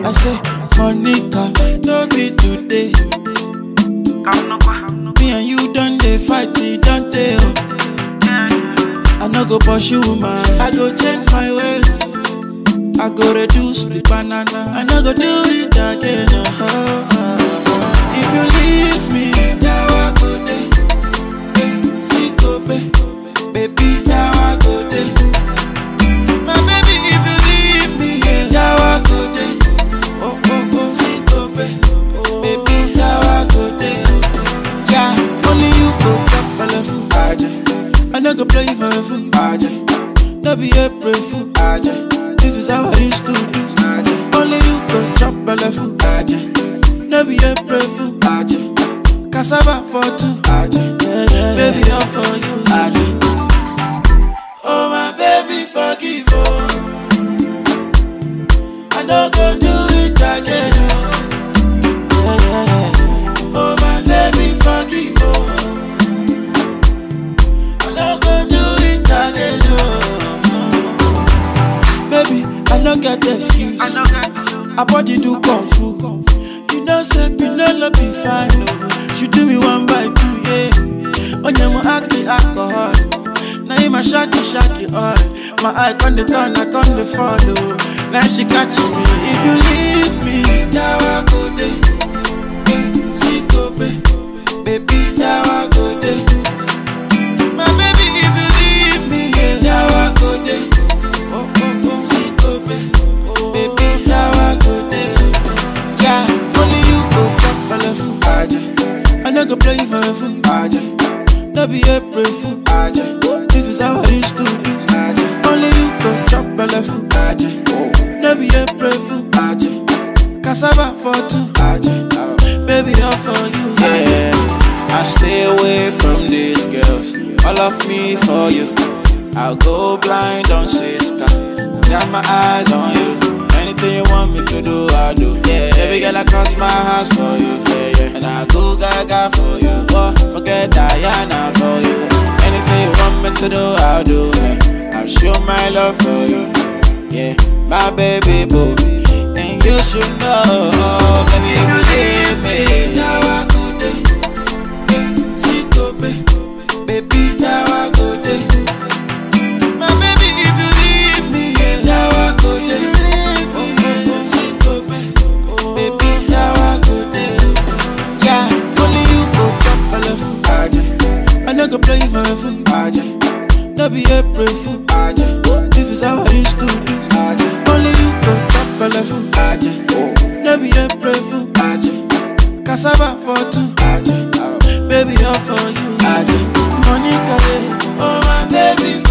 I say, Monica, no be today. Me and you done dey fight, it don't tell. I no go pursue man, I go change my ways. I go reduce the banana, I no go do it again. uh If you leave me, now I go dey. Eh, see go pay. Baby, now I go dey. My baby, if you leave me, yeah, now I go dey. Oh, oh, oh, see go pay. Baby, now I go dey. Yeah, only you go chop belle full. I no go play you for a fool. No be April fool. This is how I used to do. Only you go chop belle full. No be April fool. Cassava for two. Baby, all for you. Oh my baby, forgive oh. I no go do it again. Oh, oh my baby, forgive oh. I no go do it again. Oh. Baby, I no get excuse. I body do kung fu. You know, say Pinelo be fine. Oh. She do me one by two, yeah. Onyemo aki alcohol. Now in my shaki shaki all. My eye con the turn, I con the follow. Now she catch me. If you leave me, now I go day. See go pay. Baby, now I go day. My baby, if you leave me, yeah, now I go day. Oh, oh, oh, see go pay. Baby, now I go day. Yeah, only you go chop belle full. I no go play you for a fool. No be April fool. This is how I used to do. Only you go chop belle full. No be April fool. Cassava for two. Baby, all for you. Yeah, I stay away from these girls. All of me for you. I'll go blind on sister. Got my eyes on you. Anything you want me to do, I'll do. Yeah, every girl I cross my hands for you. Yeah, yeah. And I go gaga for you. Oh, forget Diana for you. Anything you want me to do, I'll do. Yeah. I'll show my love for you. Yeah, my baby boo. And you should know, baby, if you leave me. Now I go day. Eh, see go pay. Baby, now I go day. My baby, if you leave me, yeah, now I go day. Oh, oh, oh, see go pay. Baby, now I go day. Yeah, only you go chop belle full. I no go play you for a fool. No be April fool. This is how I used to do. Only you go chop belle full. No be April fool. Cassava for two. Baby, all for you. Monica, eh, oh my baby,